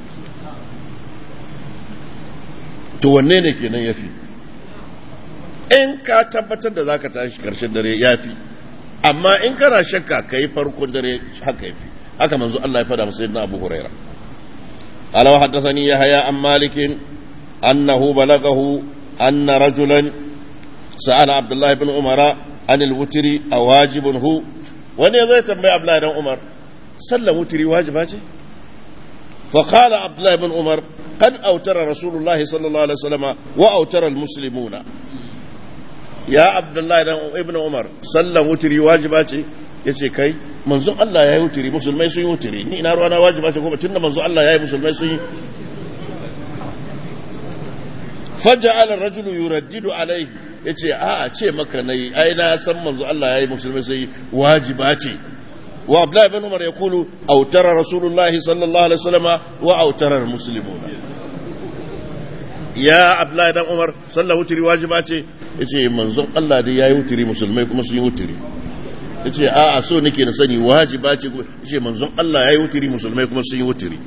to wanne ne kenan yafi in ka tabbatar da zaka tashi karshen dare yafi amma in kana shakka kai farkon dare haka yafi haka manzo Allah ya fada masa sayyidina Abu Huraira قال وحدثني يحيى عن مالك أنه بلغه أن رجلا سأل عبد الله بن عمر عن الوتر أواجب هو وأن يزيد تنبي عبد الله بن عمر سلم وتري واجباتي فقال عبد الله بن عمر قد أوتر رسول الله صلى الله عليه وسلم وأوتر المسلمون يا عبد الله بن عمر سلم وتري واجباتي yace kai manzon Allah ya yi wuturi musulmai sun yi wuturi ni ina ruwana wajiba ce kuma tunda manzon Allah ya yi musulmai sun yi faja'ala ar-rajulu yuraddidu alayhi yace a a ce maka nayi ai na san manzon Allah ya yi musulmai sun yi wajiba ce wa Abdullah ibn Umar yaqulu awtara Rasulullah sallallahu alaihi wasallam wa awtara al-muslimuna ya Abdullah ibn Umar sallahu wuturi wajiba ce yace manzon Allah dai yayi wuturi musulmai kuma sun yi wuturi ya ce a so nake na sani wajiba ce ya ce manzon Allah ya yi wutiri musulmai kuma sun yi wutiri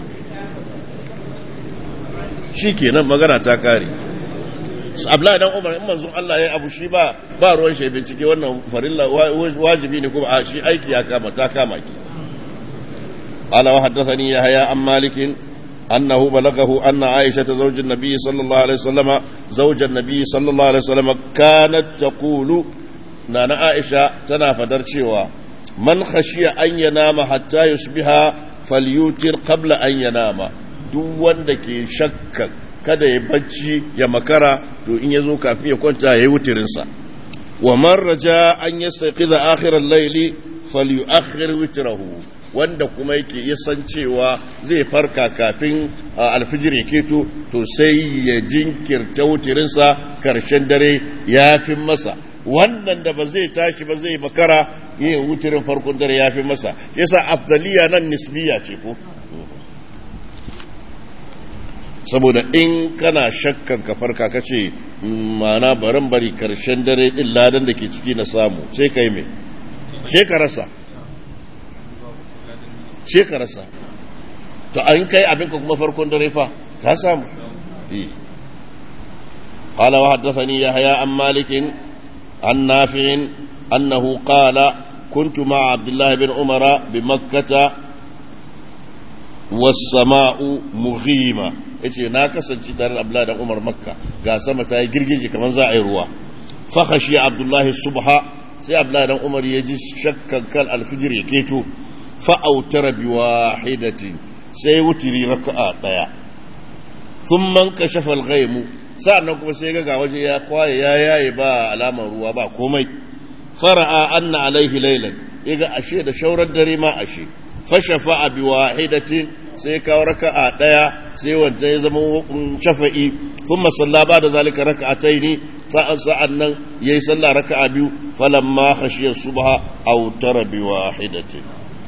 shi kenan magana ta kare abla dan umar in manzon Allah ya yi abu shi ba ba ruwan shi bincike wannan farilla wajibi ne kuma a shi aiki ya kama ta kama ki ala wa haddathani yahya an malikin أنه بلغه أن عائشة زوج النبي صلى الله عليه وسلم زوج النبي صلى الله عليه وسلم كانت تقول na na aisha tana fadar cewa man khashiya an yanama hatta yusbiha falyutir qabla an yanama duk wanda ke shakka kada ya bacci ya makara to in yazo kafin ya kwanta yayi wutirin sa wa man raja an yastaqiza akhir al-layli falyuakhir witrahu wanda kuma yake ya san cewa zai farka kafin alfijir ya keto to sai ya jinkirta wutirinsa karshen dare ya fi masa wannan da ba zai tashi ba zai makara yin wutirin farkon dare ya fi masa yasa afdaliya nan nisbiya ce ko saboda in kana shakkan ka farka ka ce mana barin bari karshen dare din ladan da ke ciki na samu sai ka yi mai sai ka rasa sai ka rasa to an kai abinka kuma farkon dare fa ka samu قال وحدثني يحيى عن مالك عن نافع أنه قال كنت مع عبد الله بن عمر بمكة والسماء مغيمة yace na kasance tare da Abdullahi dan Umar Makka ga sama ta yi girgije kamar za a yi ruwa fa khashi Abdullahi subha sai Abdullahi dan Umar ya ji shakkan kal alfijir ya keto fa autara bi wahidatin sai wutiri raka'a daya thumma kashafa al-ghaimu sa'annan kuma sai ga waje ya kwaye ya yaye ba alamar ruwa ba komai fara'a anna alaihi laylan yaga ashe da shaurar dare ma ashe fashafa bi wahidatin sai kawo raka'a daya sai wanda ya zama shafa'i thumma salla ba da zalika raka'ataini sa'an sa'annan yayi sallah raka'a biyu falamma khashiya subha aw tara bi wahidatin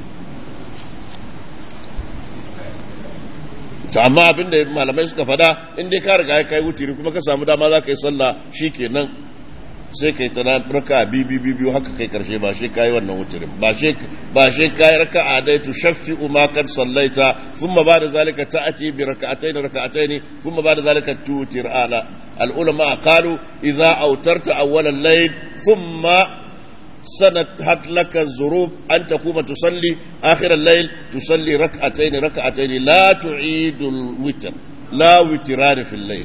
ta amma abin da malamai suka fada in dai ka riga kai wutiri kuma ka samu dama za ka yi sallah shikenan sai kai ta raka biyu biyu haka kai karshe ba shi kai wannan wutirin ba shi ba shi kai raka'a dai tu shaffi ma kad sallaita thumma ba'da zalika ta'ati bi raka'atayn raka'atayn thumma ba'da zalika tutir ala al ulama qalu idza awtarta awwal al-layl thumma سنت لك الظروف أن تقوم تصلي آخر الليل تصلي ركعتين ركعتين لا تعيد الوتر لا وتران في الليل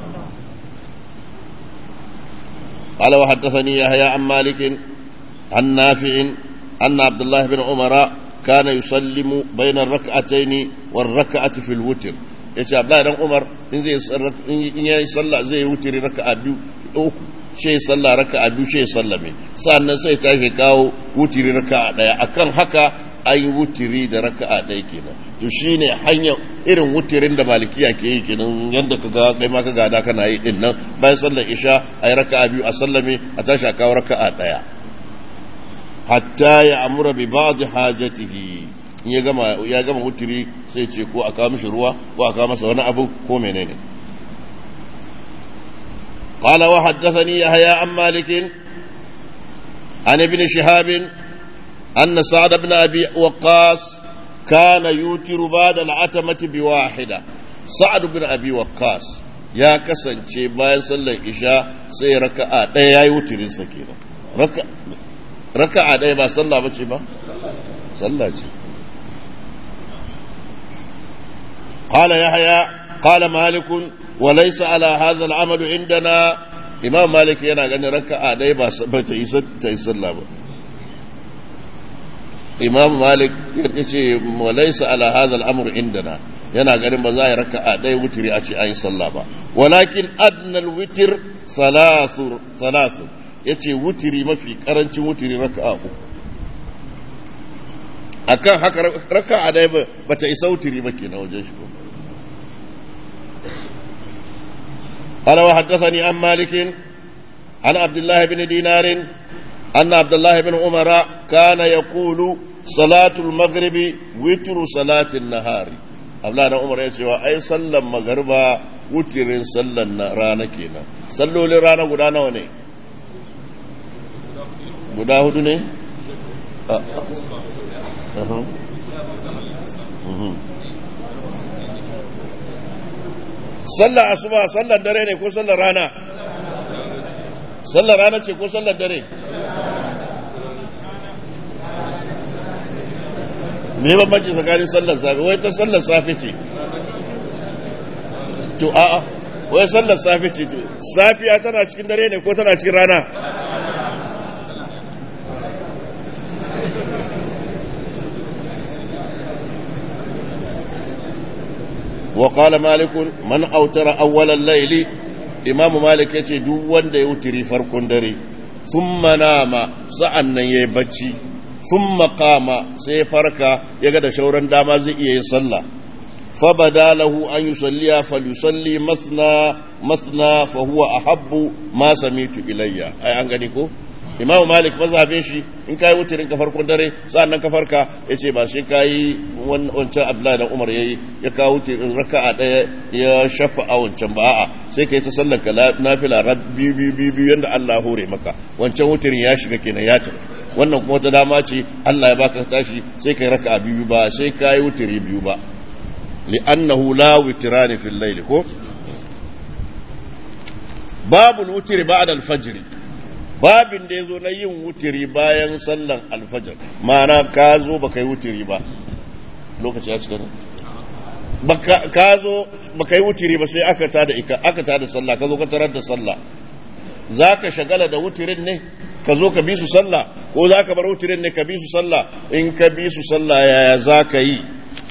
قال وحدثني يحيى عن مالك عن نافع أن عبد الله بن عمر كان يسلم بين الركعتين والركعة في الوتر yace Abdullahi dan Umar in zai in yayi sallah zai wutiri raka'a biyu uku sai sallah raka'a biyu sai sallame sannan sai tashi kawo wutiri raka'a daya akan haka an yi wutiri da raka'a daya kenan to shine hanyar irin wutirin da malikiya ke yi kenan yadda ka ga kai ma ka gada kana yi din nan bayan sallar isha ayi raka'a biyu a sallame a tashi a kawo raka'a daya hatta ya amura bi ba'd hajatihi in ya gama ya gama wutiri sai ce ko a kawo mishi ruwa ko a kawo masa wani abu ko menene قال وحدثني يحيى عن مالك عن ابن شهاب أن سعد بن أبي وقاص كان يوتر بعد العتمة بواحدة سعد بن أبي وقاص يا كسن شي باين صلى العشاء سي ركعة ديا يوترين سكينة ركعة ركعة ديا با صلى بچي با صلى قال يحيى قال مالك وليس على هذا العمل عندنا امام مالك yana ganin raka'a dai ba ta isa ta isa ba imam malik yace walaysa ala hadha al-amr indana yana ganin ba za a yi raka'a dai wutiri a ce ayi sallah ba walakin adna al-witr thalath thalath yace wutiri mafi karancin wutiri raka'a uku akan haka raka'a dai ba ta isa wutiri ba kenan wajen shi قال وحدثني عن مالك عن عبد الله بن دينار أن عبد الله بن عمر كان يقول صلاة المغرب وتر صلاة النهار أبلا عمر يسوى أي صلى المغرب وتر صلى رانا كينا صلوا لرانا قدانا وني قدا هدو ني أه. أه. أه. sallar asuba sallar dare ne ko sallar rana sallar rana ce ko sallar dare me bambanci tsakanin sallar safe wai ta sallar safe ce to a'a wai sallar safe ce to safiya tana cikin dare ne ko tana cikin rana وقال مالك من أوتر أول الليل إمام مالك يتي دو وند يوتري فرق دري ثم نام سأن يبتشي ثم قام سيفرك يقد شورا داما زي يصلى فبدا له أن يصلي فليصلي مثنى مثنى فهو أحب ما سميت إلي أي أنغنيكو imamu malik mazhabin shi in kai wutirin ka farkon dare sa'annan ka farka yace ba shi kai wancan abdullahi da umar yayi ya kawo wutirin raka'a daya ya shafa a wancan ba a'a sai kai ta sallar ka nafila rabbi bi bi bi yanda Allah hore maka wancan wutirin ya shiga kenan ya tafi wannan kuma wata dama ce Allah ya baka tashi sai kai raka'a biyu ba sai kai wutiri biyu ba li'annahu la witrani fil layl ko babul wutiri ba'da al-fajr babin da ya zo na yin wutiri bayan sallan alfajar ma'ana ka zo ba ka yi wutiri ba lokaci ya cika ne ka zo ba ka yi wutiri ba sai aka tada ika aka tada sallah ka zo ka tarar da sallah za ka shagala da wutirin ne ka zo ka bi su sallah ko za ka bar wutirin ne ka bi su sallah in ka bi su sallah yaya za ka yi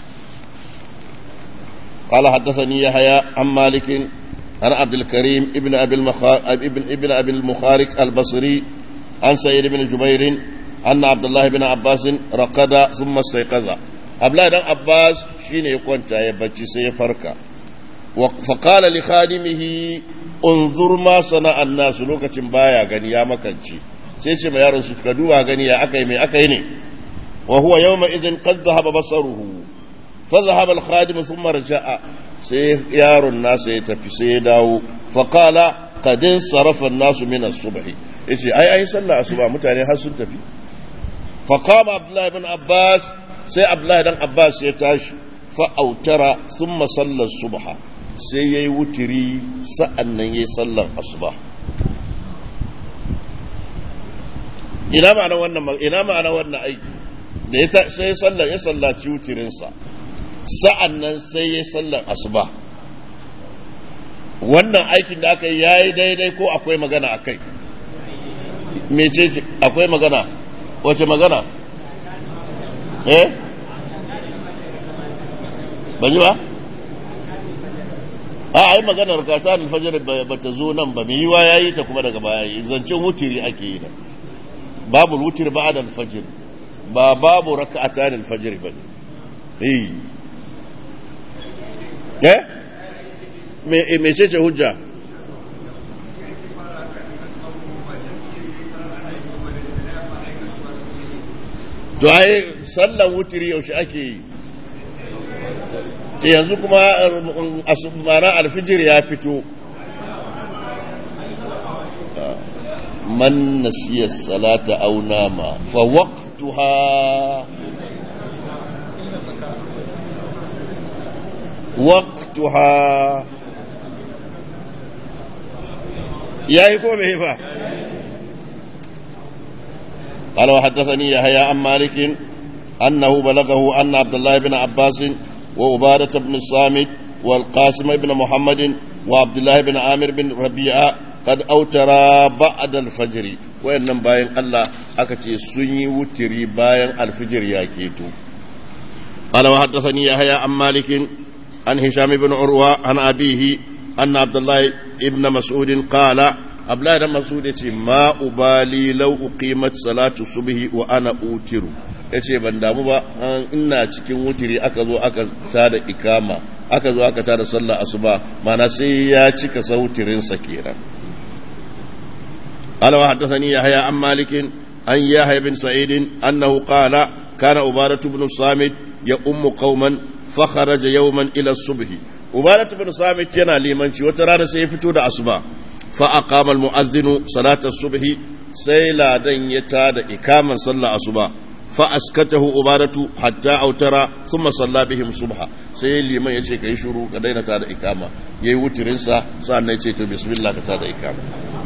قال حدثني يحيى عن مالك عن عبد الكريم ابن ابي المخار... ابن ابن ابي المخارق البصري عن سعيد بن جبير ان عبد الله بن عباس رقد ثم استيقظ abla dan abbas shine ya kwanta ya bacci sai ya farka فقال لخادمه انظر ما صنع الناس lokacin baya gani ya makance sai ce ma yaron su ka duba gani ya akai mai akai ne wa huwa yawma idhin qad dhahaba basaruhu fa dhahaba al khadim thumma raja'a sai yaron nasa ya tafi sai ya dawo fa qala qad sarafa an-nasu min as-subh yace ai ai sallah asuba mutane har sun tafi fa qama abdullah ibn abbas sai abdullah dan abbas ya tashi fa autara thumma salla subha sai ya yi wutiri sa'an nan ya yi sallan asuba ina ma'ana wannan ina ma'ana wannan aiki da ya sai sallan ya sallaci wutirinsa sa'an nan sai ya yi sallan asuba wannan aikin da aka yi ya yi daidai ko akwai magana a kai mece akwai magana wace magana eh ban yi ba a ai maganar ka ta alfajar ba ta zo nan ba mai yiwa yayi ta kuma daga baya yi zancen wutiri ake yi da babu wutir ba da alfajir ba babu raka'ata da alfajir ba eh eh me me ce ce hujja to ai sallan wutiri yaushe ake yi yanzu kuma asubara alfijir ya fito man nasiya salata aw nama fa waqtuha waqtuha yayi ko bai ba قال وحدثني يحيى عن مالك أنه بلغه أن عبد الله بن عباس وعبادة بن الصامت والقاسم بن محمد وعبد الله بن عامر بن ربيعة قد أوترا بعد الفجر وإنما باين الله أكتي سني وتري باين الفجر ياكيتو قال وحدثني يحيى عن مالك عن هشام بن عروة عن أبيه أن عبد الله بن مسعود قال Abdullahi dan Mas'ud yace ma ubali law uqimat salatu subhi wa ana utiru yace ban damu ba ina cikin wutiri aka zo aka tada ikama aka zo aka tada sallah asuba mana sai ya cika sautirin sa kenan قال وحدثني يحيى عن مالك عن يحيى بن سعيد أنه قال كان عبادة بن الصامت يؤم قوما فخرج يوما إلى الصبح عبادة بن الصامت ينا لمن وترى سيفتو دا أصبح فأقام المؤذن صلاة الصبح سيلا دن يتاد إقاما صلى الصبح فأسكته عبادة حتى أوتر ثم صلى بهم صبحا سيلي من يشيك يشرو كدين تاد إقاما يوترنسا سأنا يتيتو بسم الله كتاد إقاما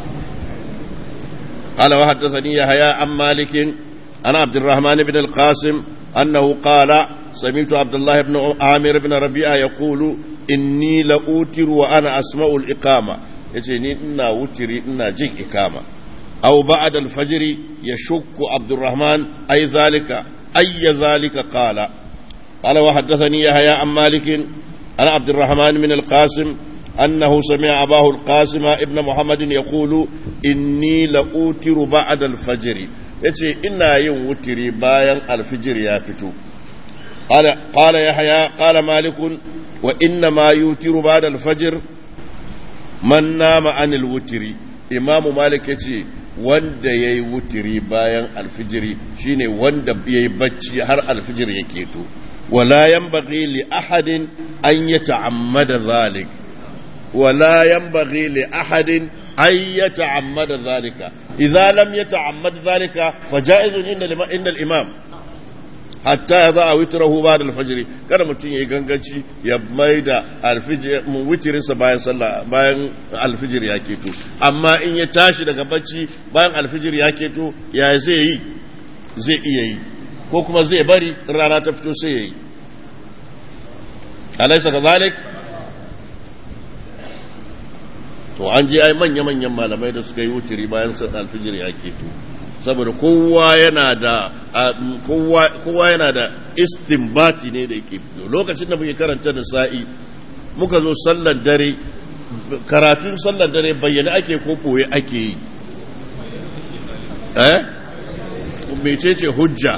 قال وحدثني يحيى عن مالك عن عبد الرحمن بن القاسم أنه قال سمعت عبد الله بن عامر بن ربيعة يقول إني لأوتر وأنا أسمع الإقامة yace ni ina wutiri ina jin ikama aw ba'da al-fajr yashukku Abdurrahman ay zalika ay zalika qala qala wa haddathani yahya an malik ana Abdurrahman min al-Qasim أنه سمع أباه القاسم ابن محمد يقول إني لأوتر بعد الفجر يتي إنا يوم وتري بايا الفجر يا فتو قال قال يحيى قال مالك وإنما يوتر بعد الفجر man nama anil wutiri imamu malik ya ce wanda ya yi wutiri bayan alfijiri shine wanda ya yi bacci har alfijir ya keto wala yanbaghi li ahadin an ya ta'ammada zalik wala yanbaghi li ahadin an ya ta'ammada zalika idza lam yata'ammad zalika fa ja'izun inda al-imam hatta ya za a witirahu ba da alfajiri kada mutum ya yi ganganci ya mai da witirinsa bayan sallah bayan alfijir ya keto amma in ya tashi daga bacci bayan alfijir ya keto ya zai yi zai iya yi ko kuma zai bari rana ta fito sai ya yi alaisa ka zalik to an je ai manya-manyan malamai da suka yi wutiri bayan alfijir ya keto saboda kowa yana da kowa yana da istinbati ne da yake fito lokacin da muke karanta da sa'i muka zo sallar dare karatun sallar dare bayyana ake ko koye ake yi eh mecece hujja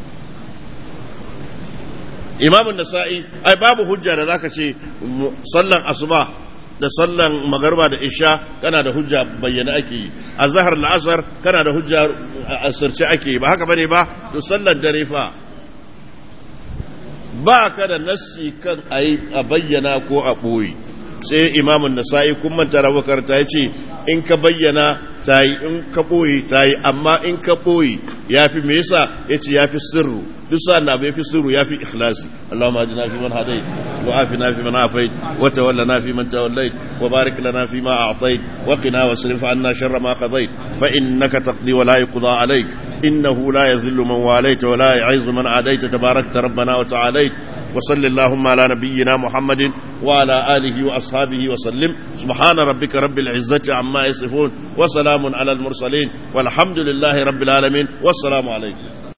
imamun nasa'i ai babu hujja da zaka ce sallan asuba da sallan magarba da isha kana da hujja bayyana ake yi a zahar la'asar kana da hujja a asirce ake yi ba haka bane ba to sallan dare fa ba ka da nassi kan a bayyana ko a ɓoye sai imamun nasa'i kun manta rabukar ta ce in ka bayyana ta yi in ka ɓoye ta yi amma in ka ɓoye ya fi me yasa ya ce ya fi sirru duk sa'an abu ya fi sirru ya fi ikhlasi Allahumma ajina fi man hadai wa afina fi man afait wa tawallana fi man tawallait wa barik lana fi ma a'tait wa qina wasrif anna sharra ma qadait fa innaka taqdi wa la yuqda alayk innahu la yadhillu man walayta wa la yu'izzu man adayta tabarakta rabbana wa ta'alayt وصل اللهم على نبينا محمد وعلى آله وأصحابه وسلم سبحان ربك رب العزة عما يصفون وسلام على المرسلين والحمد لله رب العالمين والسلام عليكم